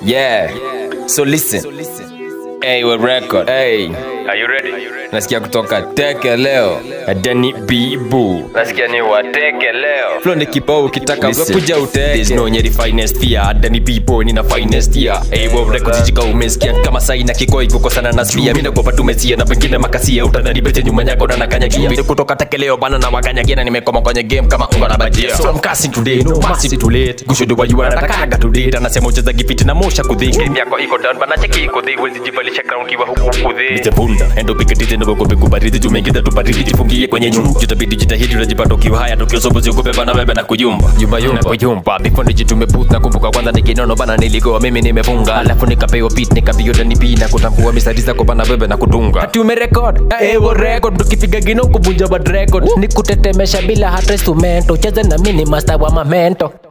Yeah. So listen. Hey, we record. Hey. Are you ready? Nasikia kutoka teke leo. Adeni bibu. Nasikia ni wateke leo. Flow ni kibao ukitaka Listen. kuja uteke. There's no nyeri finest fear Adani B-boy nina finest year Hey wow records jika umesikia kama sai na kikoi kukosana na spia Mina kwa tumesia na pengine makasia Utadhani bete nyuma yako na nakanyagia Video kutoka tekeleo bana na wakanyagia Na nimekoma kwenye game kama unga na bajia So I'm casting today no mercy too late Gushudu wa you anatakaga today Anasema ucheza gifiti na mosha kudhiki Game yako iko down bana cheki iko dhiki Wezi jivalisha crown kiwa huku kudhi Nite punda endo piketite ndo gogope kubaridi Tumeingiza tubaridi jifungie kwenye nyumba Jutabidi jitahidi unajipata ukiwa haya Tukio sobo ziogope bana bebe na kuyumba Yumba yumba kuyumba Before nijitumeputh na kumbuka kwanza nikinono bana niligoa mimi nimefunga Alafu nikapewa beat nikapiga tani B na kutambua mistari zako bana bebe na kudunga Ati umerekod ewo record tukipiga gino kuvunja bad record ni kutetemesha bila hata instrumento cheze na mini master wa mamento